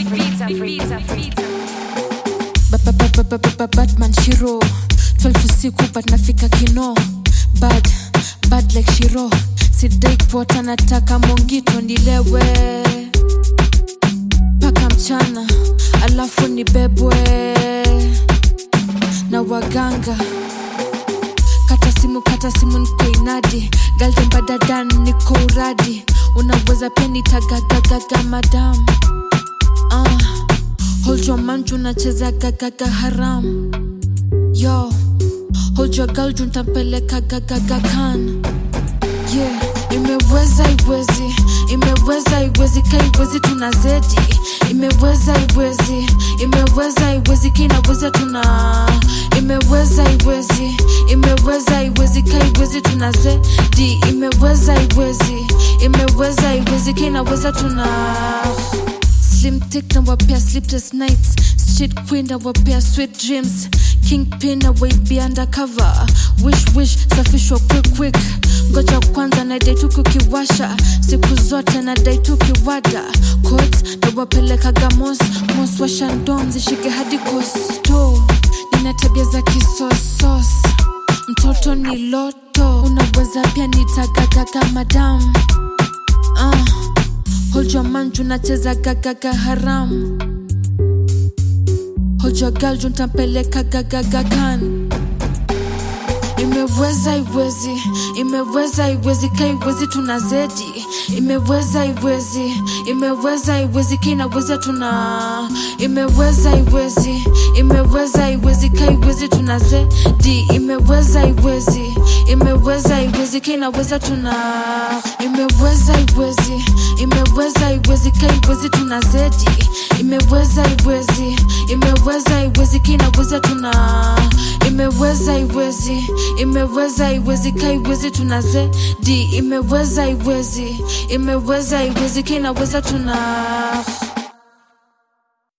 Ba- ba- ba- ba- ba- ba- Batman Shiro 12 usiku but nafika kino bad bad like Shiro sidai kupota nataka mongito ndilewe mpaka mchana alafu nibebwe na waganga kata simu kata simu niko inadi galdembadadan niko uradi unaweza pia nitagagagaga madam ah, holjwa manju nacheza gagaga haram yo holjwa galju ntampeleka gagaga kan yeah imeweza iwezi imeweza iwezi ka iwezi tuna zedi imeweza iwezi imeweza iwezi ka inaweza tuna imeweza iwezi imeweza iwezi ka iwezi tuna zedi imeweza iwezi imeweza iwezi ka inaweza tuna slim tick na wapea sleepless nights street queen na wapea sweet dreams kingpin na wait undercover wish wish safishwa quick quick ngoja kwanza na dai tukiwasha siku zote na dai tukiwada coats na wapelekaga mos mos washandom zishike hadi kosto nina tabia za kisosos mtoto ni loto unaweza pia nitagagaga madam uh, holjwa manju nacheza gagaga haram holjwa galju ntampeleka gagagagan imeweza iwezi imeweza iwezi ka iwezi tuna zedi imeweza iwezi imeweza iwezi ka inaweza tuna imeweza iwezi imeweza iwezi ka iwezi tuna zedi imeweza iwezi imeweza iwezi ka inaweza tuna imeweza iwezi imeweza iwezi ka iwezi tuna zedi imeweza iwezi imeweza iwezi ka inaweza tuna imeweza iwezi imeweza iwezi ka iwezi tuna zedi imeweza iwezi imeweza iwezi ka inaweza tuna